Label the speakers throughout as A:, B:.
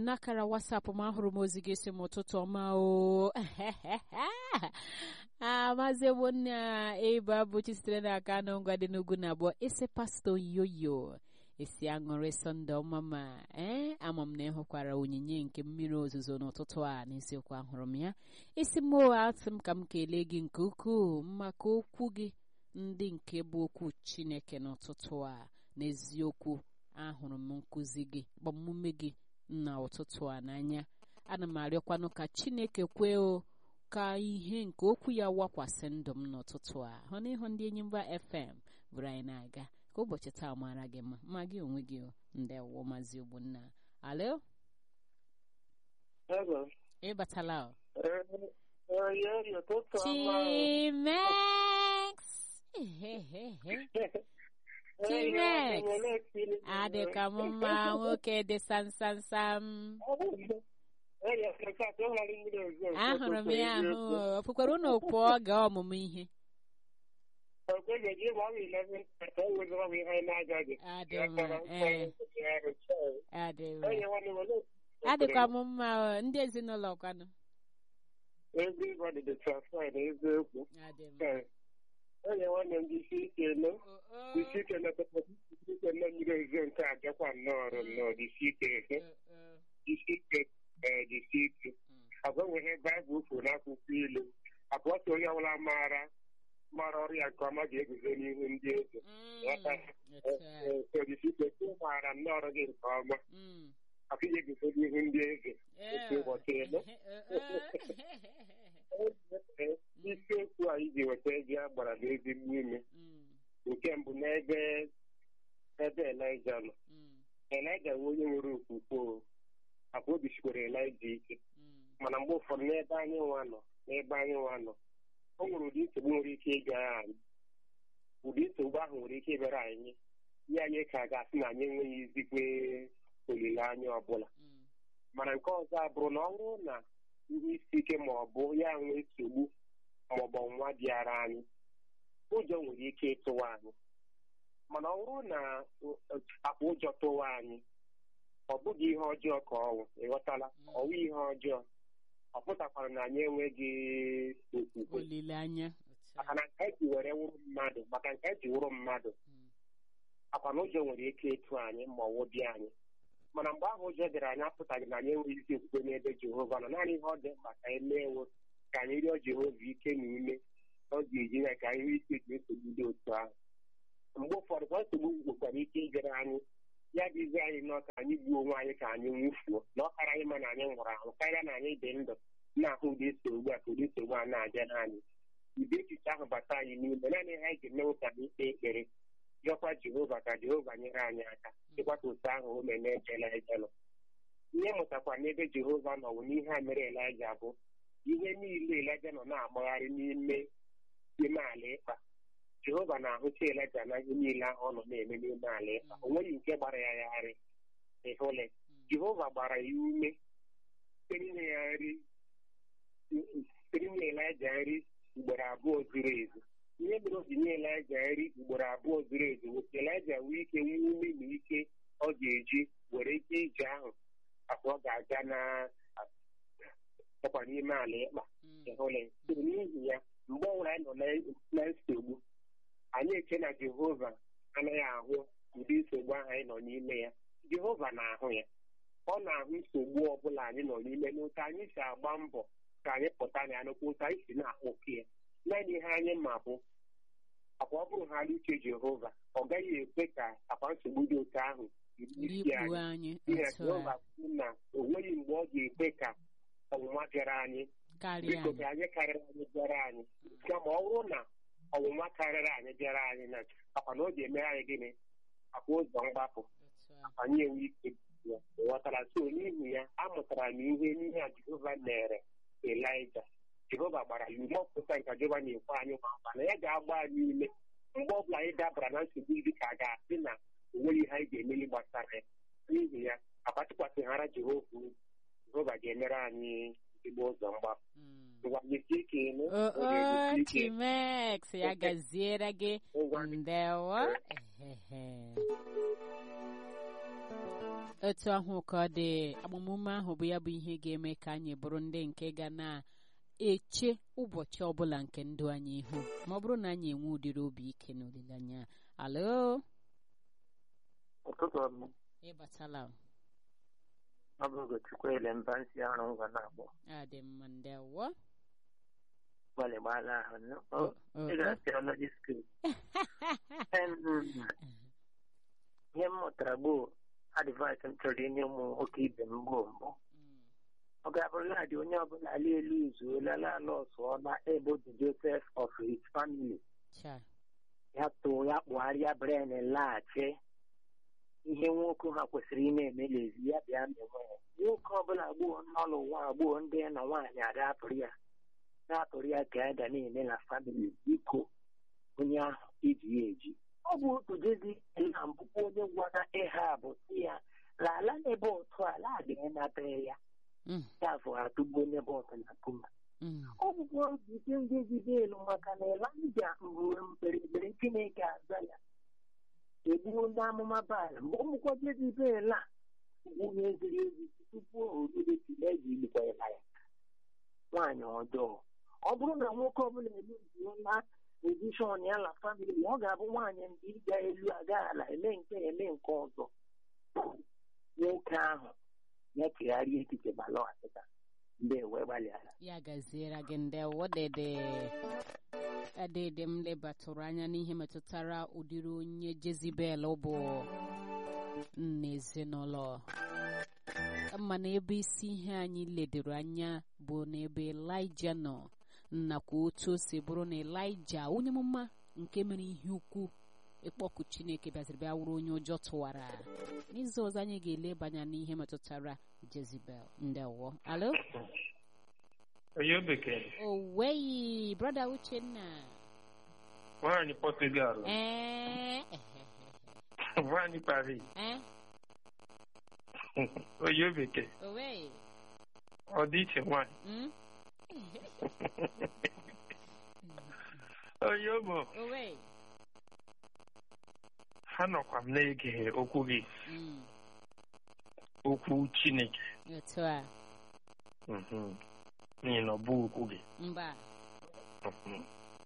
A: n'akara wasapụ m ahụrụ m ozi gị si m ụtụtụ ọma o amazi egbonna ịba bụchi sitere n'aka anụ ngwa dị n'ugwu na abụọ isi pastọ yoyo esi aṅụrị sọnde ọma ma ee ama m na ịhụkwara onyinye nke mmiri ozuzo n'ụtụtụ a n'isiokwu ahụrụ m ya isi m atị m ka m kelee gị nke ukwuu maka okwu gị ndị nke bụ okwu chineke n'ụtụtụ a n'eziokwu ahụrụ m nkụzi gị gbamume gị na ụtụtụ a n'anya ana m arịọkwanụ ka chineke kwee o ka ihe nke okwu ya wakwasị ndụ m n'ụtụtụ a hụ na ịhụ ndị enyi mba fm bụrụ anyị na-aga ka ụbọchị taa mara gị mma ma gị onwe gị ndewo maazị ogbonna alo ịbatala o chimex chimex adịka m mma nwoke dị samsamsam ahụrụ m ya ahụ ofukwara ụnụ pụọ gaa ọmụmụ ihe adịkwa m mma ndị ezinụlọ kwanụ
B: Everybody dị transfer na eziokwu onye nwanne m jisi ike nọ jisi ike isi ike nọ mmiri ozuzo nke a bịakwa nnọọ ọrụ nnọọ jisi ike ehe jisi ike jisi ike agbanweghị baịbụl kwuru n'akwụkwọ ilu abụọ so onye ọbụla maara mara ọrụ ya nke ọma ga-eguzo n'ihu ndị eze jisi ike maara nnọọ ọrụ gị nke ọma afọ ihe guzo n'ihu ndị eze otu ụbọchị elu isiokwu a iji weta ego a gbara n'ezigbo ime nke mbụ n'ebe ebe elija nọ elija bụ onye nwere okwukwe akwa obi sikwara elija ike mana mgbe ụfọdụ n'ebe anyị nwa nọ n'ebe anyị nwa nọ o nwere ụdị nsogbu nwere ike ịga anyị ụdị nsogbu ahụ nwere ike ịbịara anyị ya anyị ka ga-asị na anyị enweghị izikwe olileanya ọbụla mana nke ọzọ abụrụ na ọ bụrụ na ihe isi ike ma ọ bụ ya nwee nsogbu ma ọ bụ ọnwa bịara anyị ụjọ nwere ike ịtụwa anyị mana ọ bụrụ na akpa ụjọ tụwa anyị ọ bụghị ihe ọjọọ ka ọnwụ ịghọtala ọwụ ihe ọjọọ ọ pụtakwara na anyị enweghị okwukwe
A: olileanya
B: maka na nke eji were wụrụ mmadụ maka nke eji wụrụ mmadụ akwa na ụjọ nwere ike ịtụ anyị ma ọ wụbịa anyị mana mgbe ahụ ụjọ bịara anyị apụtaghị na anyị enweghị isi okwukwe n'ebe jehova nọ naanị ihe ọ dị mkpa ka anyị mee ka anyị rịọ jehova ike na ume ọ ga-eji ya ka anyị nwee ike ji nsogbu dị otu ahụ mgbe ụfọdụ kwa nsogbu nwekwara ike ịbịara anyị ya dịzi anyị nọ ka anyị gbuo onwe anyị ka anyị nwụfuo na ọ kara anyị ma na anyị nwụrụ anwụ karịa na anyị dị ndụ na-ahụ ụdị nsogbu a ka ụdị nsogbu a na-abịara anyị ụdị echiche ahụ bata anyị n'ime naanị ihe anyị ga-emewu ka anyị kpee ekpere rịọkwa jehova ka jehova nyere anyị aka ịkwata otu ahụ o mere n'ebe elija nọ ihe mụtakwa n'ebe jehova nọ bụ n'ihe a mere elija bụ ihe niile elija nọ na-agbagharị n'ime ime ala ịkpa jehova na-ahụcha elija na ihe niile ahụ ọ nọ na-eme n'ime ala ịkpa o nweghị nke gbara ya yagharị ịhụle jehova gbara ya ume site n'inye ya nri site n'inye elija nri ugboro abụọ zuru ezu ihe mere o ji nye elija nri ugboro abụọ zuru ezu nwoke elija nwee ike nwee ume na ike ọ ga-eji were ike ije ahụ afọ ọ ga-aga na ọkwa n'ime ala ịkpa ịhụle n'ihi ya mgbe ọbụla anyị nọ na nsogbu anyị eche na jehova anaghị ahụ ụdị nsogbu ahụ anyị nọ n'ime ya jehova na-ahụ ya ọ na-ahụ nsogbu ọbụla anyị nọ n'ime n'otu anyị si agba mbọ ka anyị pụta na ya n'okwu otu anyị si na-akpọke ya naanị ihe anyị ma bụ akwa ọ bụrụ ha uche jehova ọ gaghị ekwe ka akwa nsogbu dị otu ahụ isi anyị ihe jehova kwuru na o nweghị mgbe ọ ga-ekwe ka ọnwụnwa bịara anyị biko ka anyị karịrị anyị bịara anyị kama ọ bụrụ na ọnwụnwa karịrị anyị bịara anyị na akwa na ọ ga-emere anyị gịnị akwa ụzọ mgbapụ anyị enwe ike ghọtara so n'ihi ya amụtara m ihe n'ihe a jehova mere elija jehova gbara ya ume ọpụta nke jehova na-ekwe anyị ma mkpa na ya ga-agba anyị ume mgbe ọbụla anyị dabara na nsogbu dị ka a ga-asị na onweghị ihe anyị ga-emeli gbasara ya n'ihi ya akpatụkwasịghara jehova jehova ga-emere anyị ezigbo ụzọ mgbapụ
A: chimex ya gaziere gị ndewo etu ahụ ka ọ dị agbamume ahụ bụ ya bụ ihe ga-eme ka anyị bụrụ ndị nke ga na-eche ụbọchị ọbụla nke ndụ anyị ihu ma ọ bụrụ na anyị enwe ụdịrị obi ike na olileanya alo
C: ụtụtụ ọma
A: ịbatala
C: ọ bụ Ugochukwu ele mba nsị arụ ngwa na-agbọ
A: adị mma ndewo
C: gbalịgbala ahụ nụ.
A: O-
C: Ọ-
A: o-
C: ị ga-asị ọnọdụ skul ihe m mụtara gboo adịvaịsị m chọrọ inye ụmụ nwoke ibe m gboo mbụ
A: Mm,
C: ọ ga-abụrụla dị onye ọbụla ala elu izuola ala ọsụọla ebe dị Joseph of his family
A: cha
C: ya too ya kpụgharịa bren laghachi ihe nwoke ha kwesịrị ị na-eme lezi ya bịa mewe ya nwoke ọbụla gboo n'ọlụ ụwa gboo ndị na nwaanyị ada atụrụ ya na-atụrụ ya ka ya ga na-eme na famili biko onye ahụ iji ya eji ọ bụ otu jezi na mbụkwa onye gwara ịha bụ si ya lala n'ebe otu ala adịghị nata ya
A: Mm,
C: ya bụ atụgbu onye bụ ọtụ na kuma
A: mm,
C: ọ bụkwa ojije ndị ejide elu maka na elanja mgbe mkperebere chineke aza ya egbuo ndị amụma baala mgbe ụmụkwa jezibel a bụ onye ziri ezi tupu orire tile eji ilikwa ya nwaanyị ọjọọ ọ bụrụ na nwoke ọbụla emezuola pozishọn ya na famili ọ ga-abụ nwaanyị ndị ịga elu aga ala eme nke eme nke ọzọ nwoke ahụ ya chegharịa echiche ma lọghachita mgbe wee gbalịala
A: ya gaziere gị ndewo dede adede m lebatụrụ anya n'ihe metụtara ụdịrị onye jezibel bụ nna ezinụlọ mana ebe isi ihe anyị ledoro anya bụ n'ebe elija nọ nakwa otu o si bụrụ na elija onye amụma nke mere ihe ukwu ịkpọku chineke bịaziri bịa wụrụ onye ụjọ tụwara n'izu ọzọ anyị ga-elebanya n'ihe metụtara jezibel ndewo alo
D: onye bekee
A: oweyi brọda uchenna
D: nwaanyị Portugal
A: ee
D: nwaanyị Paris
A: ee
D: onye bekee
A: oweyi
D: ọ dị iche nwaanyị
A: mm?
D: onye ụmụ
A: oweyi
D: ha nọkwa m na-ege okwu gị
A: Mm,
D: okwu Chineke
A: otu a
D: Mhm. n'ihi na ọ bụ okwu gị
A: mba
D: Mhm.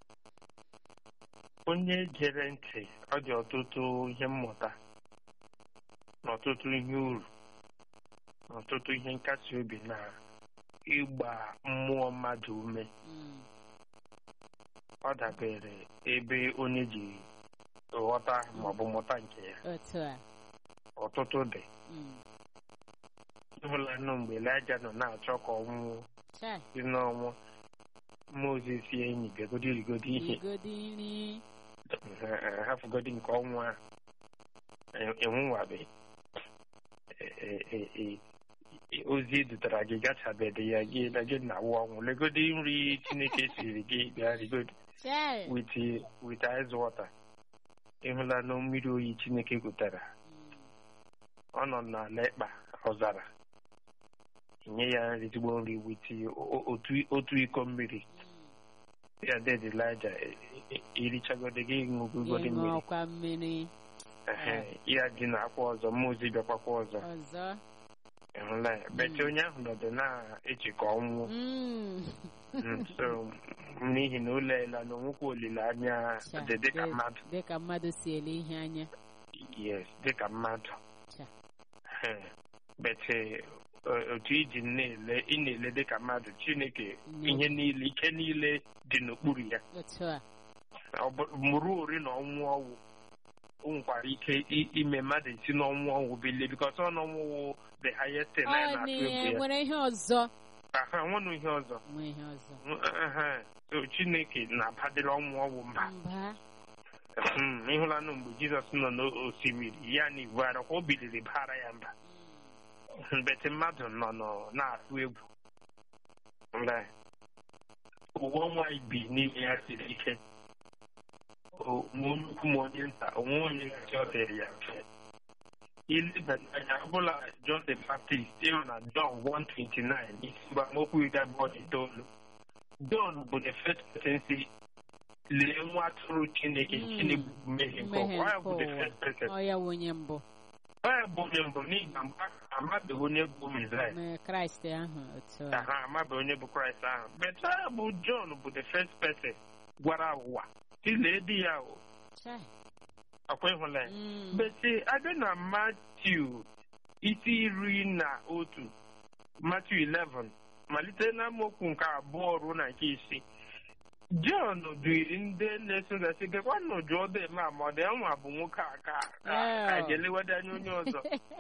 D: onye gere ntị ọ dị ọtụtụ ihe mmụta na ọtụtụ ihe uru na ọtụtụ ihe nkasi obi na ịgba mmụọ mmadụ ume
A: Mm,
D: ọ dabere ebe onye ji ghọta maọbụ mụta nke ya
A: otu a
D: ọtụtụ dị
A: Mm,
D: ịhụlanụ mgbe Elija nọ na-achọ ka ọ nwụọ
A: chai
D: si n'ọnwụ Mozis enyi bịagodi rigodi ihe
A: igodi nri
D: hafugodi nke ọnwa enwuwabe ozi edutara gị gachabeghị ya gị na gị na awụ ọnwụ legodi nri Chineke siri gị bịa rigodi
A: chai
D: with with ice water ịhụla na mmiri oyi Chineke gụtara
A: Mm,
D: ọ nọ n'ala ịkpa ọzara nye ya nri ezigbo nri with o- otu otu iko mmiri
A: mm.
D: ya ded Elija irichagodi gị ṅụgogodi mmiri
A: ịṅụọkwa mmiri
D: Ehe, ya dị n'akwa ọzọ mmụọ ozi bịakwakwa ọzọ
A: ọzọ
D: ịhụla ya bete onye ahụ nọdụ na-eche ka ọ nwụọ
A: Mm.
D: Mm, so n'ihi na ụlọ ela na onwekwa olileanya
A: Cha,
D: dị dịka
A: dị-
D: mmadụ
A: dịka mmadụ si ele ihe anya
D: yes dịka mmadụ
A: Cha.
D: Ehe, bete o- otu iji na-ele ị na-ele dịka mmadụ chineke
A: Mm.
D: ihe niile ike niile dị n'okpuru ya
A: otu a
D: Ọ bụ- mụrụ ori na ọnwụ ọnwụ o nwekwara ike i- ime mmadụ esi n'ọnwụ ọnwụ bilie bikọs ọ n'ọnwụ wụ the highest thing anyị
A: ọ
D: na-atụ
A: na-
D: egwu ya
A: nwere ihe ọzọ
D: aha nwere ihe ọzọ
A: nwee ihe ọzọ
D: Ehe, so chineke na-abadịrị ọnwụ ọnwụ mba
A: mba
D: Mm, ịhụlanụ mgbe jizọs nọ n'osimiri ya na ibu ara kwa o biliri bara ya mba mbete mmadụ nọ nọ na-atụ egwu mgbe ụwa ọnwa bi n'ime ya siri ike O- ma onye ukwu ma onye nta onwe onye gachi ọ dịrị ya mfe ilebanye anya ọbụla John the Baptist ịhụ na John 129 isi mgbamokwu iri abụọ na itoolu John bụ the first person si lee nwa atụrụ Chineke
A: Mm.
D: Chineke bụ mmehie nke
A: mmehie
D: ụwa ọ ya
A: nke
D: bụ the
A: ụwa
D: first person
A: ọ ya wụ onye mbụ
D: onye bụ onye mbụ n'ihi na mgbe ahụ amabeghị onye bụ Mesaịa
A: Ma kraịst ahụ otu a
D: ha amabeghị onye bụ kraịst ahụ but onye bụ John bụ the first person gwara ụwa tilee di ya o
A: Chai.
D: ọkwa ịhụla ya
A: Mm.
D: bete abịa na Matiu isi iri na otu Matiu 11 malite na amaokwu nke abụọ ruo na nke isii John dụiri ndị na-eso ụzọ sị gekwanụ jụọ dem a ma ọ dị nwa bụ nwoke a ka ka ka ga-elewede anya onye ọzọ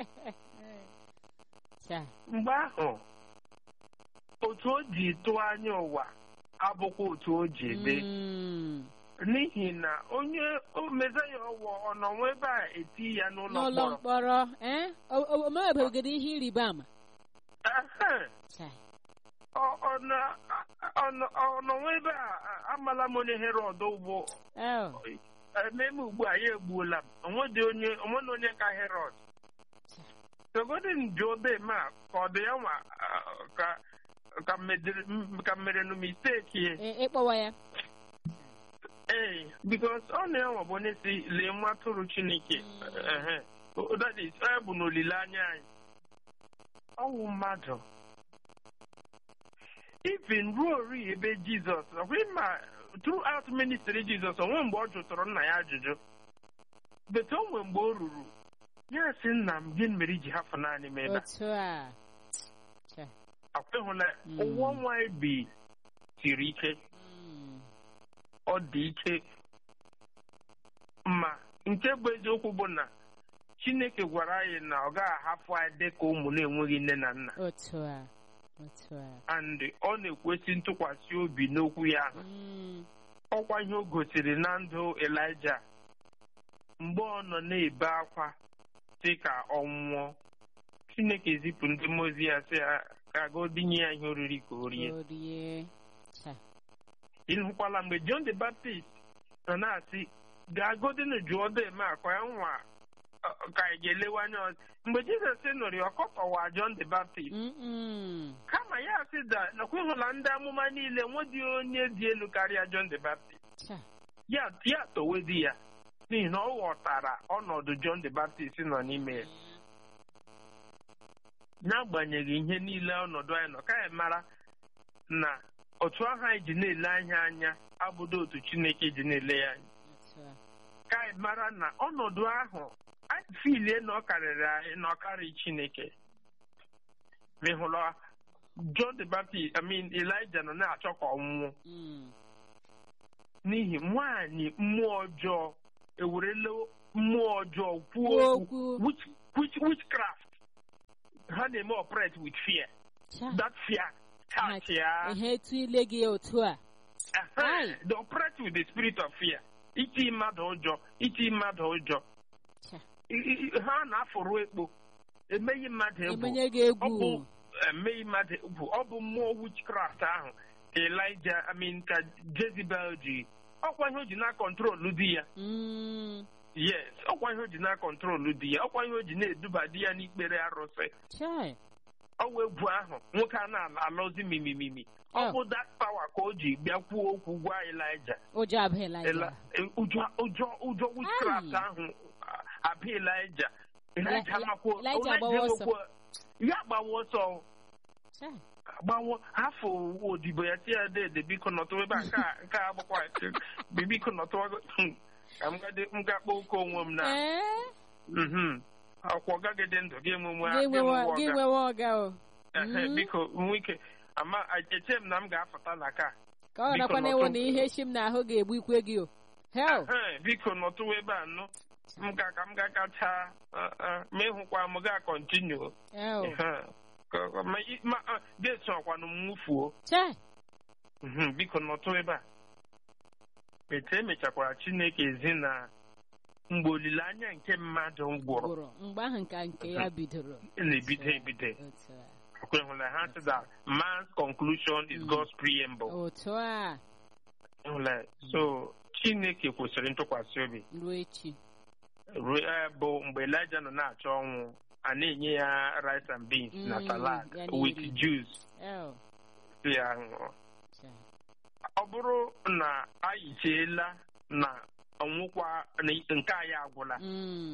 A: Chai.
D: mgbe ahụ otu o ji tụọ anya ụwa abụkwa otu o ji ede
A: Mm.
D: n'ihi na onye o mezaya ọwụ ọ nọ nwa ebe a eti ya n'ụlọ
A: n'ụlọ
D: mkpọrọ
A: mkpọrọ eh? o- o- o mebegoro ihe ịrịba ama
D: Ehe.
A: Chai.
D: Ọ- ọ na- ọ nọ ọ nọ nwa ebe a a- amala m onye herọd ụgbọ
A: Oh.
D: ememe ugbu a ya egbuola m onwedị onye onwena onye ka herọd sogodin jụọ dem a ka ọ dị ya nwa ah, ka ka medere- m- ka merenụ misteki
A: E- ịkpọwa ya
D: ee bikos ọ na-enwe bụ onye si lee nwa atụrụ chineke ehe O- that is ọ bụ n'olileanya anyị ọwụ mmadụ even ruo ori ebe jizọs ọkwa ma throughout ministry jizọs onwe mgbe ọ jụtụrụ nna ya ajụjụ bet o nwe mgbe o ruru ya sị nna m gịnị mere iji hafụ naanị m ebe a
A: otu a Chai.
D: akwa ịhụla
A: Mm.
D: ụwa nwa bi siri ike
A: Mm.
D: ọ dị ike ma nke bụ eziokwu bụ na chineke gwara anyị na ọ gaghị ahapụ anyị dị ka ụmụ na-enweghị nne na nna
A: otu a otu a
D: and ọ na-ekwesị ntụkwasị obi n'okwu ya ahụ
A: Mm.
D: ọkwa ihe o gosiri na ndụ elija mgbe ọ nọ na-ebe akwa dị ka ọ nwụọ chineke zipụ ndị mozi ya sị ya ka godinye ya ihe oriri ka o rie
A: orie Chai.
D: ịhụkwala mgbe John the Baptist nọ na-asị ga-agodinu jụọ dem akwa ya nwa ọ, ka anyị ga-elewe anya ọzọ mgbe Jizọs nụrụ ya ọkọtọwa John the Baptist
A: Mm-mm.
D: kama ya sị da nakwa ịhụla ndị amụma niile nwedị onye dị elu karịa John the Baptist
A: Chai.
D: ya ya towedi ya n'ihi na ọ ghọtara ọnọdụ John the Baptist nọ n'ime ya n'agbanyeghị ihe niile ọnọdụ anyị nọ ka anyị mara na otu ahụ anyị ji na-ele anya anya abụdo otu Chineke ji na-ele ya anya
A: otu a
D: ka anyị mara na ọnọdụ ahụ anyị filie na ọ karịrị anyị na ọ karịghị Chineke Ma ị hụrụ John the Baptist I mean Elijah nọ na-achọ ka ọ nwụọ
A: Mm.
D: n'ihi nwaanyị mmụọ ọjọọ ewerela mmụọ ọjọọ kwuo
A: Kwuo
D: okwu
A: okwu.
D: witch witch witchcraft ha na-eme operate with fear
A: Chai.
D: that fear catch ya
A: ihe etu ile gị otu a Aye.
D: they operate with the spirit of fear iti mmadụ ụjọ iti mmadụ ụjọ
A: Chai.
D: I- i- ha na-afụrụ ekpo emeghị mmadụ egwu
A: emenye gị
D: ọ
A: egwu
D: bụ emeghị mmadụ egwu ọ bụ mmụọ witchcraft ahụ ka Elijah I mean ka Jezebel ji ọkwa ihe o ji na-akọntrolu di ya
A: Mm.
D: yes ọkwa ihe o ji na-akọntrolu di ya ọkwa ihe o ji na-eduba di ya n'ikpere arụsị
A: Chai.
D: ọwa egwu ahụ nwoke a na-alọzi mimimimi ọ
A: Oh.
D: bụ that power ka o ji bịa kwuo okwu gwa Elijah
A: ụjọ abụghịla
D: Ela-
A: ya
D: e- ụjọ ụjọ ụjọ witchcraft
A: Ai.
D: ahụ a- abịa Elijah Elijah
A: Ya-
D: makwa
A: Elijah agbawa ọsọ.
D: emekwa- ya gbawa ọsọ
A: Chai.
D: gbawo afọ odibo ya tie ya dede biko nọtụ ebe a nke a- nke a agbakwa biko nọtụ hmm, ka m gade- m ga kpọọ oke onwe m na
A: Ee?
D: mhm. ọkwa ọgagide ndụ gị emume
A: Gị nwewa- gị
D: ọga
A: nwewa ọga o
D: Ehe,
A: Mm.
D: biko nwe ike ama eche m na m ga-afụta na ka
A: ka ọ
D: Biko
A: nakwa na
D: nọtụ.
A: ewe na ihe shi m n'ahụ ga-egbu ikwe gị o hel
D: Ehe, biko nọtụwa ebe a nụ m ka ka m ga kacha ma ịhụkwa m ga kọntinu
A: hel
D: ga-eso ọkwanụ m nwụfuo
A: chai
D: Mhm, biko nọtụ ebe a etu emechakwara chineke ezi na mgbe olileanya nke mmadụ gwụrụ
A: gwụrụ mgbe ahụ nka nke ya bidoro
D: na-ebido ebido
A: otu a
D: ekwehụla ha sị that man's conclusion is
A: Mm.
D: God's preamble
A: otu a
D: Ịhụla, so chineke kwesịrị ntụkwasị obi
A: ruo echi
D: ruo eh, bụ mgbe Elijah nọ na-achọ ọnwụ a na-enye ya rice and beans na
A: Mm,
D: salad
A: ya
D: with
A: na-eri.
D: juice
A: hel
D: si ya ṅụọ
A: chai
D: ọ bụrụ na anyị cheela na ọnwụkwa na nke anyị agwụla
A: Mm.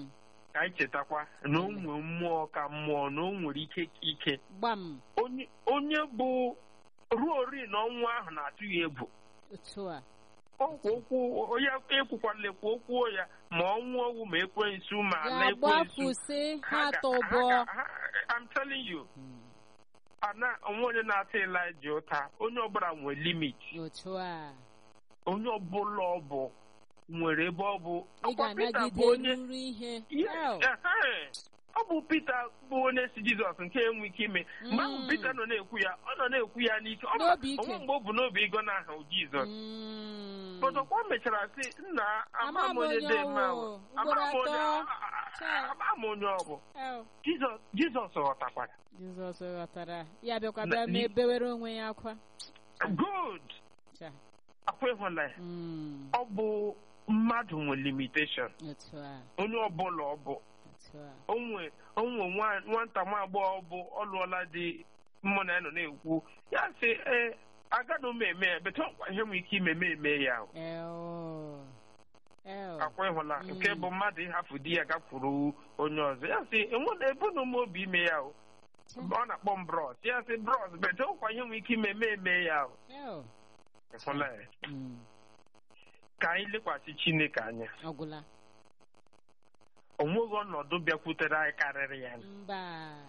D: ka anyị chetakwa na o nwere mmụọ ka mmụọ na o nwere ike ka ike
A: gbam
D: onye onye bụ ruo ori na ọnwụ ahụ na-atụ ya egwu
A: otu a
D: ọkwa okwu onye ekwukwala ekwu okwuo ya ma ọnwụ ọgwụ ma ekwensu ma ala ekwensu
A: ga-agbapụsị ha
D: ga-
A: tọbọ
D: ga- ha- I'm telling you ana onwe onye na-ata Elijah ụta onye ọbụla nwere limit
A: otu a
D: onye ọbụla ọ bụ nwere ebe ọ bụ
A: ị
D: Ọkwa Peter bụ
A: ga-anagide
D: onye
A: ruru ihe
D: Yes,
A: Hell.
D: ehe. ọ bụ Pita bụ onye si Jizọs nke enwe ike ime mgbe ahụ
A: Mm.
D: Pita nọ na-ekwu ya ọ nọ na-ekwu ya n'ike ọ
A: N'obi
D: ma-
A: ike.
D: onwe mgbe ọ bụ n'obi ịgọ n'aha Jizọs
A: Mm.
D: Pọtọkwa o mechara sị nna ama m onye dị eme ahụ ama m onye
A: Ugboro atọ.
D: ama m onye ọ bụ
A: Hell.
D: Jizọs Jizọs ghọtakwara
A: Jizọs ghọtara ya bịakwa
D: Na-
A: bịa
D: ni-
A: mee bewere onwe ya akwa
D: good
A: Cha.
D: akwa ịhụla ya
A: Mm.
D: ọ bụ mmadụ nwe limitation
A: otu a
D: onye ọbụla ọ bụ
A: otu a
D: onwe onwe nwa- nwata nwa agbọghọ bụ ọlụọla dị mmụ na ya nọ na-ekwu ya sị ee agadụ m eme ya bete ọkwa ihe m ike ime m eme ya o.
A: Eo. Eo.
D: akwa ịhụla
A: Mm.
D: nke bụ mmadụ ịhafụ di ya gakwuru onye ọzọ ya sị enwena ebunu m obi ime ya o
A: Cha.
D: ọ na-akpọ m bros ya sị bros bete ọkwa ihe m ike ime m eme ya o.
A: Eo.
D: ịhụla ya
A: Mm.
D: ka anyị lekwasị chineke anya
A: ọgwụla
D: o nweghị ọnọdụ bịakwutere anyị karịrị ya
A: mba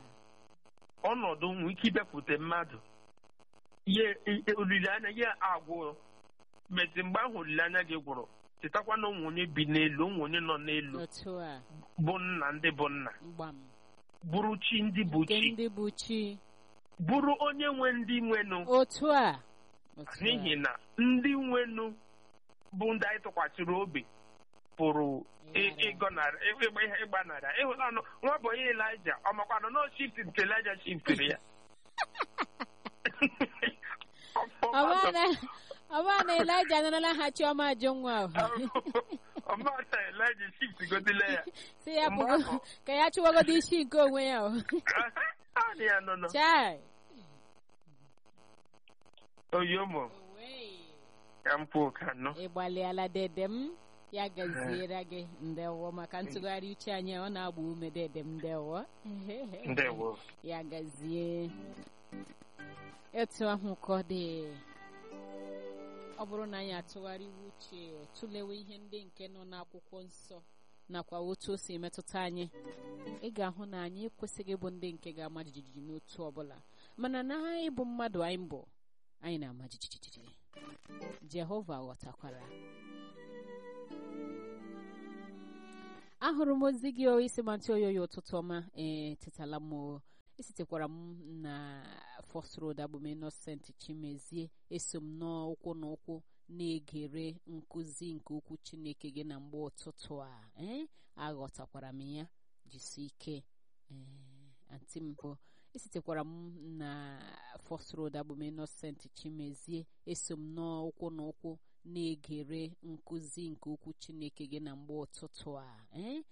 D: ọnọdụ nwere ike ịbịakwute mmadụ ihe ihe- olileanya ya agwụ mezi mgbe ahụ olileanya gị gwụrụ chetakwa na onwe onye bi n'elu onwe onye nọ n'elu
A: otu a
D: bụ nna ndị bụ nna
A: mgbam
D: bụrụ chi ndị bụ
A: nke
D: chi
A: ndị bụ chi
D: bụrụ onye nwe ndị nwenụ
A: otu a otu a.
D: n'ihi na ndị nwenụ bụ ndị anyị tụkwasịrị obi pụrụ ị-
A: Ịghara.
D: ịgọnarị ịgba ihe ịgbanarị ịhụla nụ nwa bụ onye Elija ọ makwanụ na o shift nke Elija shiftiri ya
A: ọbana ọbana elija anarala ha chiọma ajụ nwa ahụ
D: ọmata Elija shift godile ya
A: si ya
D: Mgbe
A: pụgo
D: ahụ-
A: ka ya chụwagodo isi nke onwe ya o
D: Naanị ya nọ nọ
A: chai
D: oyomo ka m kwuo ka nọ
A: ị gbalịala dede m ya gaziere gị ndewo maka ntụgharị uche anyị ọ na-agba ume dede m ndewo
D: ndewo
A: ya gazie etu ahụ ka ọ dị ọ bụrụ na anyị atụgharịwa uche tụlewe ihe ndị nke nọ n'akwụkwọ nsọ nakwa otu o si metụta anyị ị ga-ahụ na anyị ekwesịghị ịbụ ndị nke ga-ama jijiji n'otu ọbụla mana na ịbụ mmadụ anyị bụ anyị na-ama jijiji jehova ghọtakwara ahụrụ m ozi gị o isi mantị oyoyo ụtụtụ ọma ee tetala m o esitekwara m na First Road abụm Innocent Chimezie eso m n'ụkwụ n'ụkwụ na-egere nkụzi nke okwu Chineke gị na mgbe ụtụtụ a ee aghọtakwara m ya jisi ike ee anti m bụ esitekwara m na First Road abụm Innocent Chimezie eso m n'ụkwụ n'ụkwụ na-egere nkụzi nke okwu Chineke gị na mgbe ụtụtụ a ee